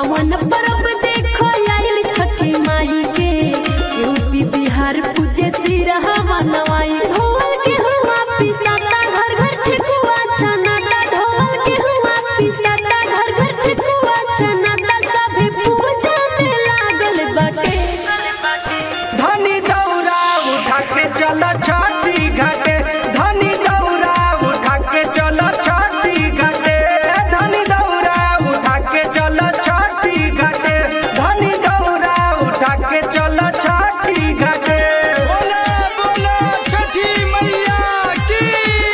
पावन परब देखो आइल छठी माई के यूपी बिहार पूजे सिरहवा नवाई ढोल के हुआ पिसाता घर घर ठेकुआ छनाता ढोल के हुआ पिसाता घर घर ठेकुआ छनाता सभी पूजा में लागल बाटे धनी दौरा उठा के चल छठी घाटे धनी दौरा उठा के चल छठी घाटे धनी दौरा उठा के चल छठी घाटे धनी दौरा उठा के चल छठी घाटे बोला बोला छठी मैया की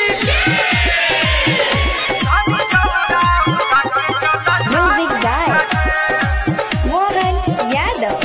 Music by Mohan Yadav.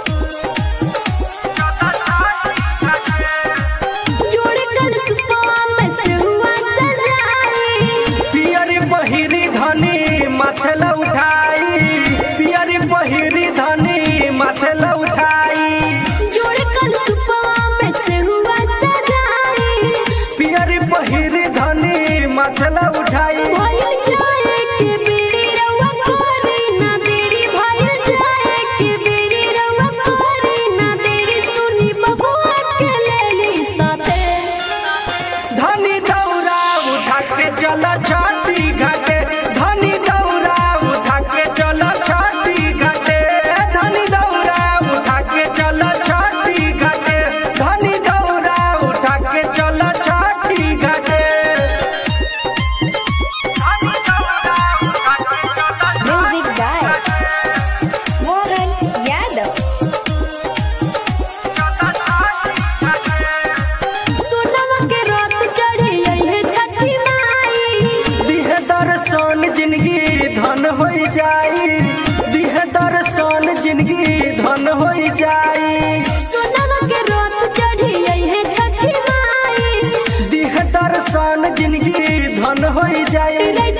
जोड़ कल सुपवा में से हुआ सजाई पियरी पहिरी धनी माथे ल उठाई पियरी पहिरी धनी माथे ल उठाई जोड़ कल सुपवा में से हुआ सजाई पियरी पहिरी धनी माथे ल उठाई भइल जाए के बेरी रउआ कोरी ना देरी भइल जाए के बेरी रउआ कोरी ना देरी सुनी बबुआ के लेली साथे धनी दौरा उठा के चल छठी घाटे धनी दौरा उठा के चल छठी घाटे धनी दौरा उठा के चल छठी घाटे धनी दौरा उठा के चल छठी घाटे Music by Mohan Yadav. सोनमा के रात चढ़ी है छठी माई दिहे दर्शन जिंदगी धन हो जाई दिहे दर्शन जिंदगी धन हो जाई सोनमा के रात चढ़ी है छठी माई दिहे दर्शन जिंदगी धन हो जाई